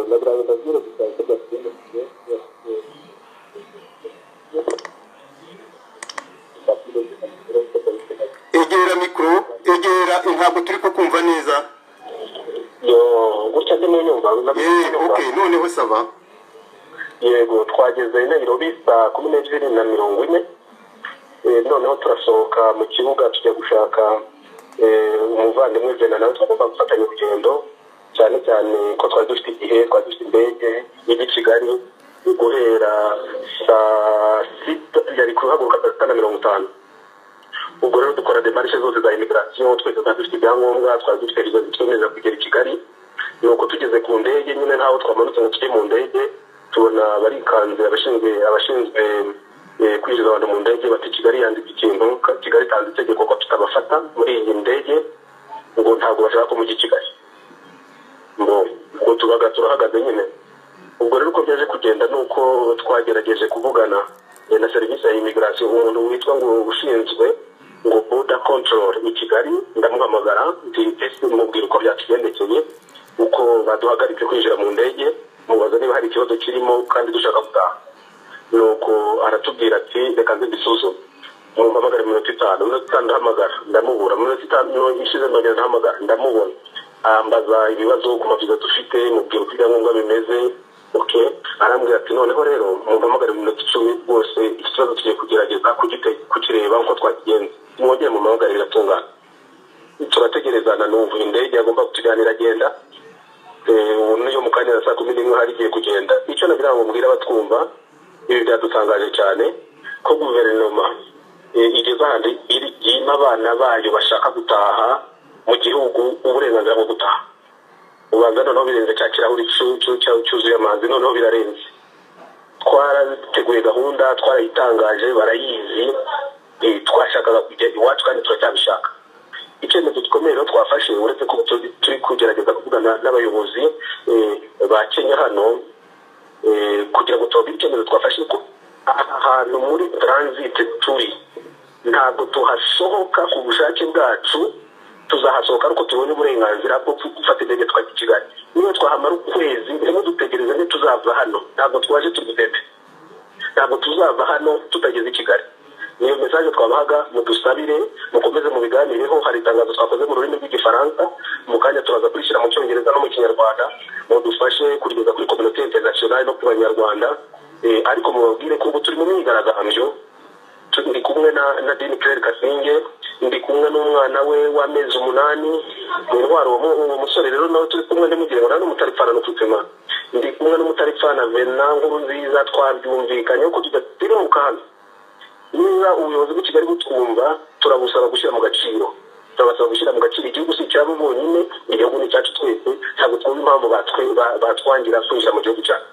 nabyo urabigaragaza kuri emutiyeni egera mikoro egera ntabwo turi kukumva neza yo gutya ntimunyumva eee oke noneho saba yego twageze i nairobi saa kumi n'ebyiri na mirongo ine Eh, noneho turasohoka mu kibuga tujya gushaka eh, umuvandimwe jena nawe twagomba gufatanya urugendo cyane cyane ko twari dufite igihe twari dufite indege ijya i kigali guhera saa sita yari kuhaguruka saa sita na mirongo itanu ubwo rero dukora demarishe zose za imigirasiyo twese twari dufite ibyangombwa twari dufite rizo zitwemerera kugera i kigali nuko tugeze ku ndege nyine ntaho twamanutse ngo tujye mu ndege tubona barikanze abashinzwe abashinzwe eh, kwinjiza abantu mu ndege bati kigali yanditse ikintu ka- kigali itanze itegeko ko tutabafata muri iyi ndege ngo ntabwo bashaka ko mujya i kigali ngo ubwo tubaga turahagaze nyine ubwo rero uko byaje kugenda ni uko twagerageje kuvugana eh, na serivisi ya imigirasiyo umuntu witwa ngo ushinzwe ngo boda control i kigali ndamuhamagara ndetse mubwira uko byatugendekeye uko baduhagaritse kwinjira mu ndege mubaza niba hari ikibazo kirimo kandi dushaka gutaha nuko aratubwira ati reka nze mbisuzume mumpamagare minota itanu minota itanu ndahamagara ndamubura minota itanu ishize ndongera ndahamagara ndamubona ambaza ibibazo ku maviza dufite mubwira uko ibyangombwa bimeze ok arambwira ati noneho rero mumpamagare mu minota icumi rwose iki kibazo tugiye kugerageza kugite- kukireba uko twakigenza mwongere mumpamagare biratungana turategerezana n'ubu indege agomba kutujyanira agenda Eh, ubu niyo mu kanya na saa kumi n'imwe hari igiye kugenda icyo nagira ngo mbwire abatwumva ibi byadutangaje cyane ko guverinoma eh, igeze ahantu iri- yima abana bayo bashaka gutaha mu gihugu uburenganzira bwo gutaha ubanza noneho birenze cya kirahuri cu- cu- cya- cyuzuye amazi noneho birarenze twarateguye gahunda twarayitangaje barayizi eh, twashakaga kujya iwacu kandi turacyabishaka icyemezo gikomeye rero twafashe uretse ko tu- turi kugerageza kuvugana n'abayobozi eh, ba kenya hano eh, kugira ngo tubabe icyemezo twafashe ko aha hantu muri transit turi ntabwo tuhasohoka ku bushake bwacu tuzahasohoka ariko tubonye uburenganzira bwo gufata indege twajya i kigali niyo twahamara ukwezi ndimo dutegereza ntituzava hano ntabwo twaje tugitete ntabwo tuzava hano tutageze i kigali niyo mesaje twabahaga mudusabire mukomeze mubiganireho hari itangazo twakoze mu rurimi rw'igifaransa mu kanya turaza kurishyira mu cyongereza no mu kinyarwanda mudufashe kurigeza kuri kominote interinasiyonali no ku banyarwanda Eh, ariko mubabwire ko ubu turi mu myigaragambyo Tu- ndi kumwe na, na dini claire kasinge ndi kumwe n'umwana we w'amezi umunani ni intwari uwo mu- uwo musore rero nawe turi kumwe ntimugire ngo nta n'umutaripfana n'ututsema ndi kumwe n'umutaripfana vena nkuru nziza twabyumvikanye ko tudatira mu kantu niba ubuyobozi bw'ikigali butwumva turabusaba gushyira mu gaciro turabasaba gushyira mu gaciro igihugu si icyabo bonyine igihugu ni icyacu twese ntabwo twumva impamvu batwe- ba- batwangira kwinjira mu gihugu cyacu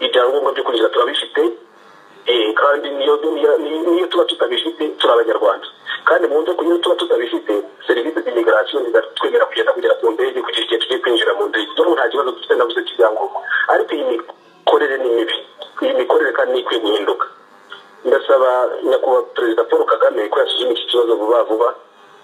ibyangombwa byo kwinjira turabifite Eh, kandi niyo niyo- niyo tuba tutabifite turi abanyarwanda kandi mu nzego niyo tuba tutabifite serivisi z'imigirasiyo zizatwemera kugenda kugera ku ndege kugeza igihe tugiye kwinjira mu ndege noneho nta kibazo dufite nabuze cy'ibyangombwa ariko iyi mikorere ni mibi iyi mikorere kandi ni ikwiye guhinduka ndasaba nyakubahwa perezida paul kagame ko yasuzuma iki kibazo vuba vuba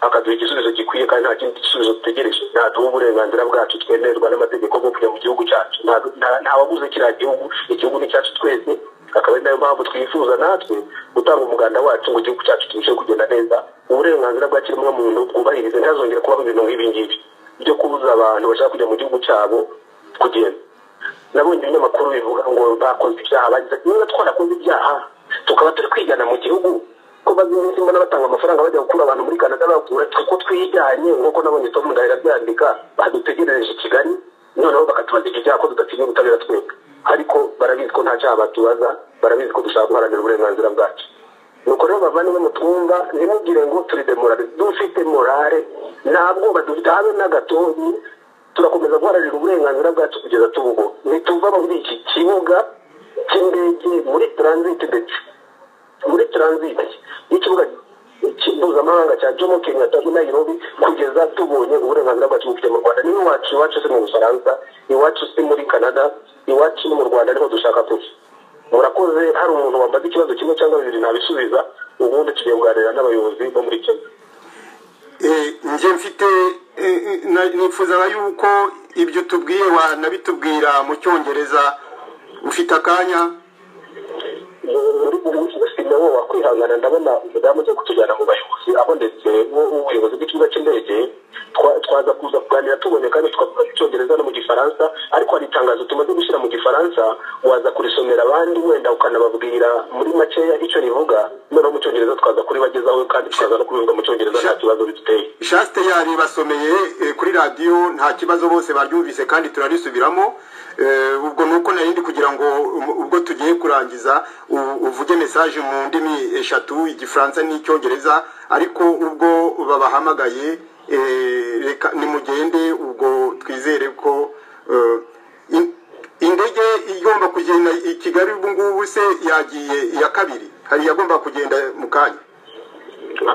akaduha igisubizo gikwiye kandi nta kindi gisubizo dutegereje ntaduha uburenganzira bwacu twemererwa n'amategeko bwo kujya mu gihugu cyacu Nta- nta- ntawaguze kiriya gihugu igihugu ni icyacu twese akaba ari nayo mpamvu twifuza natwe gutanga umuganda wacu ngo igihugu cyacu kirusheho kugenda neza uburenganzira bwa kiremwamuntu bwubahirize ntihazongere kubaho ibintu nk'ibi ngibi byo kubuza abantu bashaka kujya mu gihugu cyabo kugenda nabonye ibinyamakuru bivuga ngo bakoze ibyaha bagize niba twarakoze ibyaha tukaba turi kwigana mu gihugu ko bazi iminsi mbona batanga amafaranga bajya gukura abantu muri canada bakura twe ko twiganye nk'uko nabonye tom ndahira abyandika badutegerereje i kigali noneho bakatubaza iki cyaha ko tudatinya ubutabera twebwe ariko barabizi ko nta cyaha batubaza barabizi ko dushaka guharanira uburenganzira bwacu nuko rero bavandimwe mutwumva ntimugire ngo turi demorale dufite morale nta bwoba dufite habe na gatoyi turakomeza guharanira uburenganzira bwacu kugeza tubuho ntituva muri iki kibuga cy'indege muri transit ndetse muri transit y'ikibuga mpuzamahanga cya jomo kenyatta i nairobi kugeza tubonye uburenganzira bwacu bwo kujya mu rwanda niba iwacu iwacu si mu bufaransa iwacu si muri canada iwacu ni mu rwanda niho dushaka kujya murakoze hari umuntu wambaza ikibazo kimwe cyangwa bibiri nabisubiza ubundi tugiye kuganira n'abayobozi bo muri kenya eee njye mfite eh, eh, na- nifuzaga yuko ibyo utubwiye wanabitubwira mu cyongereza ufite akanya muri muri wowe wakwihangana ndabona umudamu ugiye kutujyana mu bayobozi abonetse ubuyobozi bw'ikibuga cy'indege twa- twaza kuza kuganira tubonye kandi twavuga icyongereza no mu gifaransa ariko hari itangazo tumaze gushyira mu gifaransa waza kurisomera abandi wenda ukanababwira muri makeya icyo rivuga noneho mu cyongereza twaza kuribagezaho kandi tukaza no kubivuga mu cyongereza nta kibazo biduteye jasite yari basomeye eh, kuri radiyo nta kibazo bose baryumvise kandi turarisubiramo Eh, ubwo ni uko narindi kugira ngo um- ubwo tugiye kurangiza u- uvuge mesaje mu ndimi eshatu igifaransa n'icyongereza ariko ubwo babahamagaye eh, reka nimugende ubwo twizere ko eh, in- indege igomba kugenda i kigali ubu ngubu se yagiye iya kabiri hari iyagomba kugenda mu kanya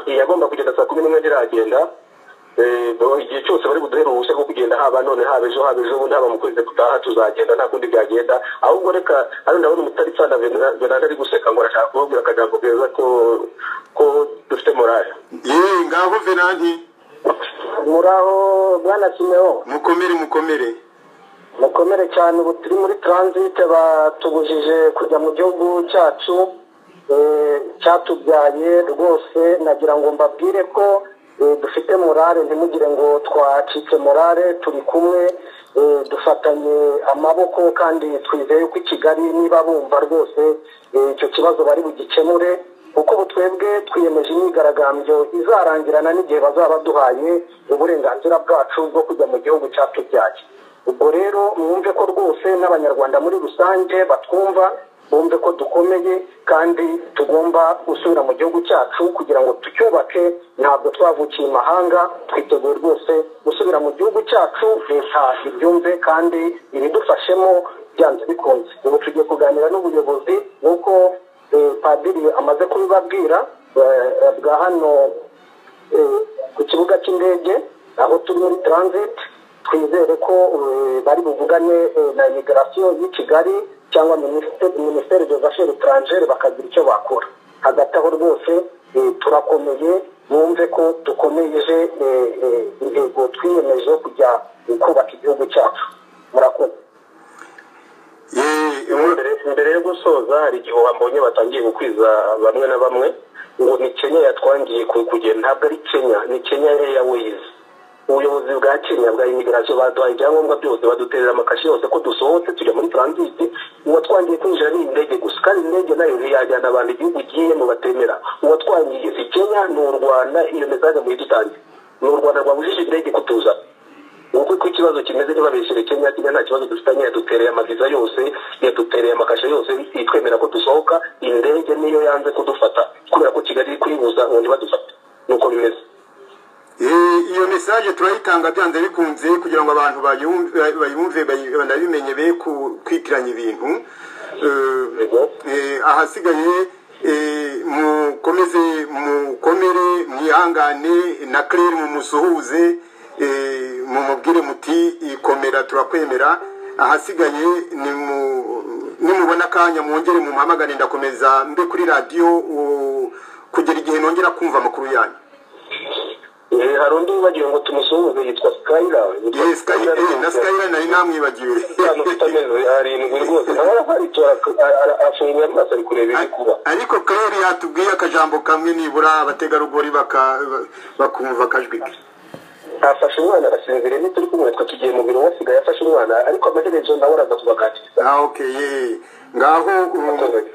yagomba kugenda saa kumi n'imwe ntiragenda Eh, bo- igihe cyose bari buduhere uruhushya rwo kugenda haba none haba ejo haba ejo bundi haba mu kwezi gutaha tuzagenda nta kundi byagenda ahubwo reka hano ndabona umutaritsa benade ari guseka ngo arashaka kubabwira akajambo keza ko ko dufite morale yewe ngaho venanti muraho bwana kimeho mukomere mukomere mukomere cyane ubu turi muri taransite batubujije kujya mu gihugu cyacu eh, cyatubyaye rwose nagira ngo mbabwire ko eh, dufite morale ntimugire ngo twacitse morale turi kumwe eh, dufatanye amaboko kandi twizeye ko i kigali niba bumva rwose eh, icyo kibazo bari bugikemure kuko ubu twebwe twiyemeje imyigaragambyo izarangirana n'igihe bazaba baduhaye uburenganzira bwacu bwo kujya mu gihugu cyatubyaye ubwo rero mwumve ko rwose n'abanyarwanda muri rusange batwumva bumve ko dukomeye kandi tugomba gusubira mu gihugu cyacu kugira ngo tucyubake ntabwo twavukiye imahanga twiteguye rwose gusubira mu gihugu cyacu leta ibyumve kandi ibidufashemo byanze bikunze ubu tugiye kuganira n'ubuyobozi nk'uko eh, padiri amaze kubibabwira eh, eh, bwa hano eh, ku kibuga cy'indege aho turi muri transit twizere ko eh, bari buvugane eh, na imigirasiyo y'i kigali cyangwa minisiteri de affaires etrangere bakagira icyo bakora hagati aho rwose eh, turakomeye mwumve ko dukomeje eh, eh, intego twiyemeje yo kujya eh, kubaka igihugu cyacu murakoze yewe imbere imbere yo gusoza hari igihe wambonye batangiye gukwiza bamwe na bamwe ngo ni kenya yatwangiye ku- kugenda ntabwo ari kenya ni kenya airways ubuyobozi bwa kenya bwa imigarasiyo baduhaye ibyangombwa byose baduterera amakashi yose ko dusohotse tujya muri taransiti uwatwangiye kwinjira ni indege gusa kandi indege nayo ntiyajyana abantu igihugu igiyemo batemera uwatwangiye si kenya ni u rwanda iyo mesaje muyidutange ni u rwanda rwabujije indege kutuzana uko uko ikibazo kimeze ntibabeshere kenya kenya nta kibazo dufitanye yadutereye amaviza yose yadutereye amakasha yose itwemera ko dusohoka indege niyo yanze kudufata kubera ko kigali iri kuyibuza ngo ntibadufate nuko bimeze Eh, iyo mesaje turayitanga byanze bikunze kugira ngo abantu bayumve- bayumve bayi- banabimenye be ku- kwitiranya ibintu Eh, Yego. eh, ahasigaye eh, mukomeze mukomere mwihangane na claire mumusuhuze eh, mumubwire muti ikomera turakwemera ahasigaye nimu- nimubona akanya mwongere mumpamagane ndakomeza mbe kuri radiyo u- kugera igihe nongera kumva amakuru yanyu Eh, hari undi wibagiwe ngo tumusuhuze yitwa skyra Yitwa Yes, Skyra, Skyra eh, na Skyra nari namwibagiwe. Umwana ufite amezi arindwi rwose nawe araharitora afunguye amaso ari kureba ibiri kuba ariko claire yatubwiye akajambo kamwe nibura abategarugori baka- bakumva akajwi ke afashe umwana arasinziriye ntituri kumwe twe tugiye mu biro wasigaye afashe umwana ariko amaherezo nawe araza kubaganiriza Ah, okay, yeah. ngaho um,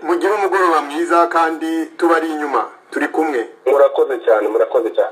mugire umugoroba mwiza kandi tubari inyuma turi kumwe murakoze cyane murakoze cyane